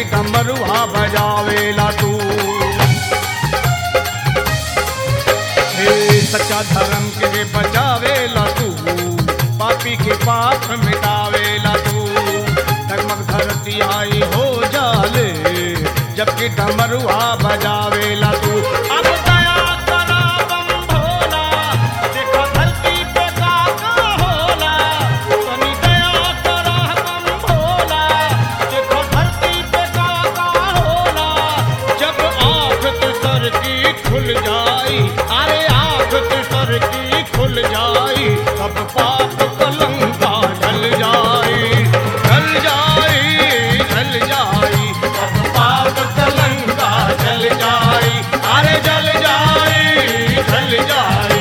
जबकि डमरुआ बजावेला तू हे सच्चा धर्म के बचावेला तू पापी के पाप मिटावेला तू डगमग धरती आई हो जाले जबकि डमरुआ बजावेला तू अब दया करा बम भोला देखो धरती पे का का होला तनी दया करा बम भोला देखो धरती पे का का होला जब आँख तुसर की खुल जाई अरे आँख तुसर की खुल जाई सब पाप कलंका ढल जाई ढल जाई ढल जाई सब पाप कलंका ढल जाई अरे जल जाई ढल जाई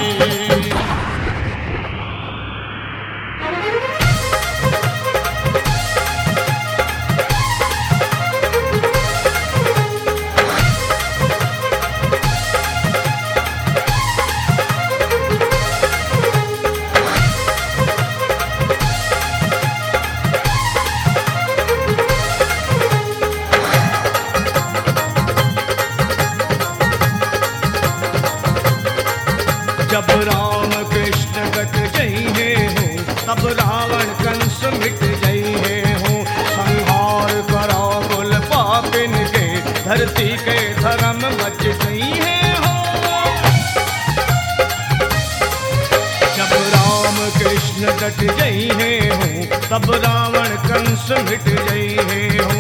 जब राम कृष्ण कट जइहे हो तब रावण कंस मिट जइहे हो संहार करो कुल पापिन के धरती के धर्म बच जइहे हो जब राम कृष्ण कट जइहे हो तब रावण कंस मिट जइहे हो